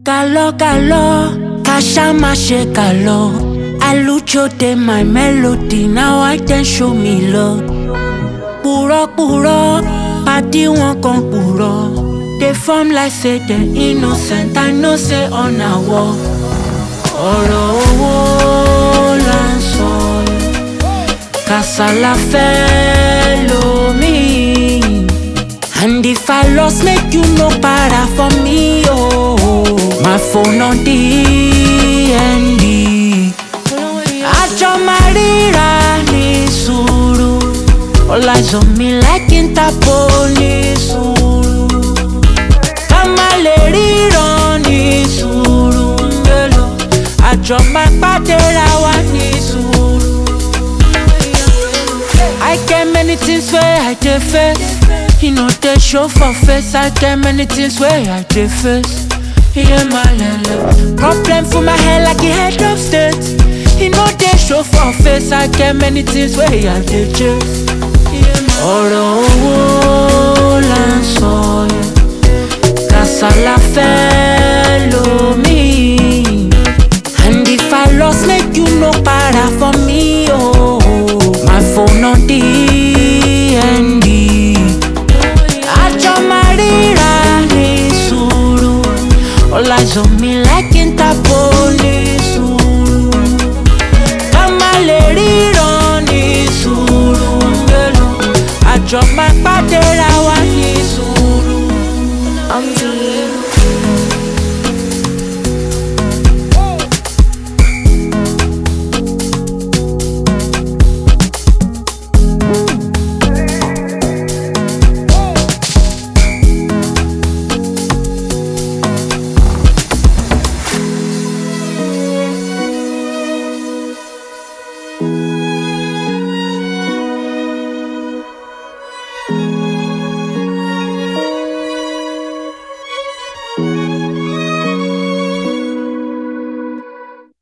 Galo, galo, kasha má ṣe galo. Alujo dey my melody, now I can show me love. Purọ́ purọ́, pàdí wọn kan purọ́. Dey form like say dem innocent, I know say ọ̀nà wọ. Ọ̀rọ̀ owó là ń sọ yìí. Kasala fẹ́ lomi. And if I lost, make you no para for me, oh. My phone on DND. Àjọ máa ríra ní sùúrù. All eyes on me like Interpol ní sùúrù. Ká má lè ríran ní sùúrù. Mélòó? Àjọ máa pàdé ra wa ní sùúrù. I get many things where I dey face. You know they show for face. I get many things where I dey face. Yeah, my lele. Problem for my head like a head of state. You know they show for face. I get many things where I dey chase. Yeah, my ọ̀rọ̀ owó là ń sọ yẹn. Kasala fẹ́ lomi. And if I lost, make you no para for me, oh. My phone on DND. Àjọ máa ríra ní sùúrù. All eyes on me like Interpol ní sùúrù. Ká má lè ríran ní sùúrù. Mélòó? Àjọ máa pàdé ra